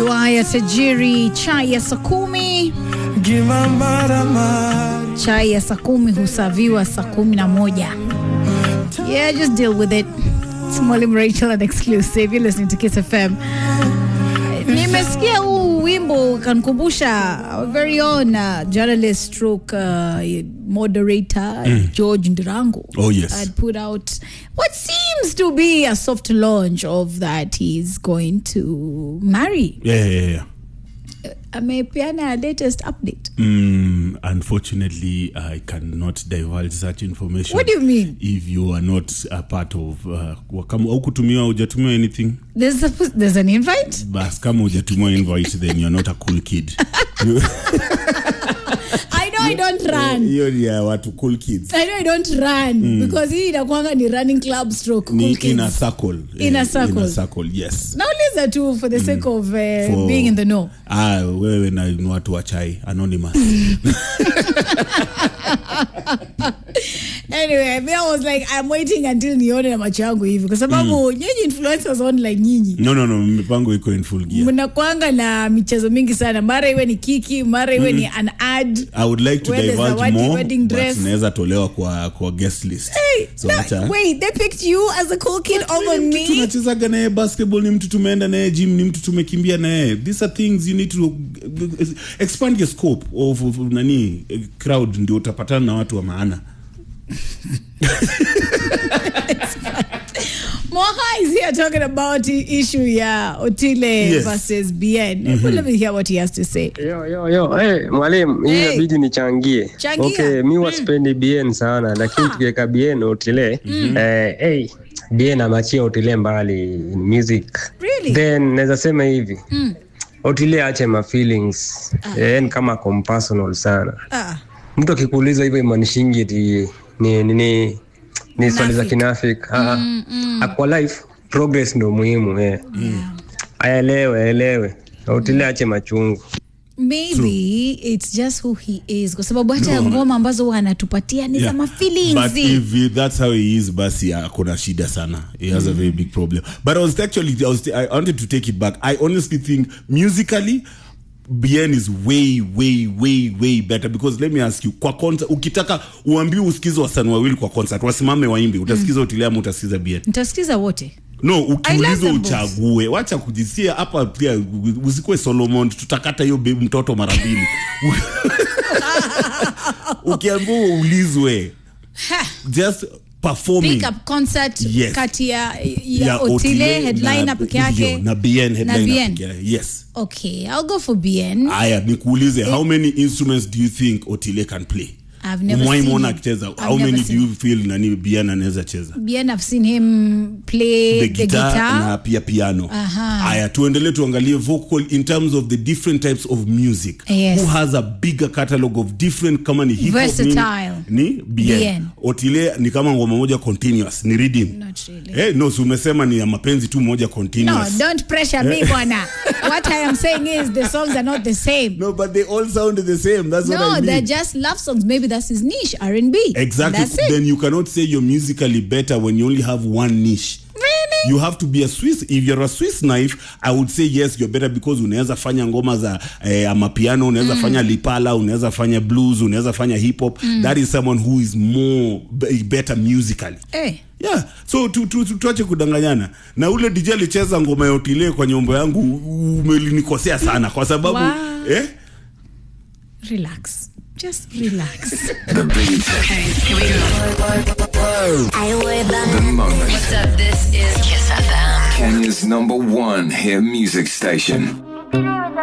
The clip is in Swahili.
haya tajiri, chai ya saa kumi. Chai ya saa kumi husaviwa saa kumi na moja. Yeah, just deal with it. It's Mwalimu Rachel an exclusive. You're listening to Kiss FM. Nimesikia huu wimbo kanikumbusha our very own uh, journalist stroke uh, moderator George Ndirango Oh, yes. had put out what seems to be a soft launch of that he's going to marry. Yeah, yeah, yeah. Amepeana latest update. Mm, unfortunately, I cannot divulge such information. What do you mean? If you are not a part of uh, wa- kama au kutumiwa hujatumiwa anything There's a, there's an invite. bas kama hujatumiwa invite then you're not a cool kid I know I don't run. hiyo ni ya watu cool kids I know I don't run because hii inakuanga ni running club stroke ni cool kids. in a circle In a Eh, circle. in a circle yes nauliza tu for the sake of uh, For- being in the know ah wewe na ni watu wa chai anonymous anyway me I was like I'm waiting until nione na macho yangu hivi kwa sababu nyinyi influencers online nyinyi no no no mipango iko in full gear mnakwanga na michezo mingi sana mara iwe ni kiki mara iwe ni an ad I would like to Where there's a divulge wedding- more wedding but dress. naweza tolewa kwa kwa guest list so No, acha wait they picked you as a cool kid over Ni mtu me tunachezaga naye basketball ni mtu tumeenda naye gym ni mtu tumekimbia naye these are things you need to expand your scope of, of nani eh, crowd ndio utapatana na watu wa maana Moha is here talking about the issue ya Otile Yes. versus Bien. Let me hear what he has to say. Yo, yo, yo. Hey, mwalimu hii Hey. inabidi nichangie Changia. okay mi waspendi bien sana lakini tukiweka bien otile eh, hey, bien amachia otile mbali in music Really? then naweza sema hivi otile ache ma feelings eh, ni kama compersonal sana Ah, mtu akikuuliza hivyo imaanishingi ti ni ni, ni, ni swali za Kinafiki. kinafik mm, mm. kwa life progress ndo muhimu eh. aelewe aelewe otile ache machungu maybe it's just who he is kwa sababu hata ngoma ambazo huwa anatupatia ni za Yeah. mafeelings but if he- that's how he is basi akona shida sana he has a very big problem but i was actually I, was, i wanted to take it back i honestly think musically bien is way way way way better because let me ask you kwa concert ukitaka uambiwe usikize wasanii wawili kwa concert wasimame waimbe utasikiza utile ama utasikiza bien nitasikiza wote no I love ukiulizwa them both. uchague wacha kujisia hapa pia usikuwe solomon tutakata hiyo baby mtoto mara mbili ukiambiwa uulizwe just performing pick up concert Yes. kati ya, ya, ya otile headliner na- peke yake ndio, na bien headliner Bien. peke yake yes okay i'll go for bien aya nikuulize how many instruments do you think otile can play I've never Umewahi seen muona him. akicheza I've how never many seen do you feel nani bien anaweza cheza bien i've seen him play the the guitar, guitar, na pia piano Aha. aya tuendelee tuangalie vocal in terms of the different types of music Yes. who has a bigger catalog of different kama ni hip hop Versatile. ni, ni bien. Bien. otile ni kama ngoma moja continuous ni reading Not really. Eh, no si umesema ni ya mapenzi tu moja no continuous don't pressure me bwana what i am saying is the songs are not the same no but they all sound the same that's what no I mean. they're just love songs maybe that's his niche r&b Exactly. that's it Then you cannot say you're musically better when you only have one niche. really You have to be a Swiss. If you're a Swiss knife, I would say yes, you're better because unaweza fanya ngoma za eh, amapiano, unaweza fanya lipala, unaweza fanya blues, unaweza fanya hip hop. That is someone who is more be- better musically. eh Yeah, so tu, tu, tu, tuache kudanganyana na ule DJ alicheza ngoma ya Otile kwa nyombo yangu u- umelinikosea sana kwa sababu Wow. eh? relax just relax What's up? This is Kiss FM. Kenya's number one hit music station.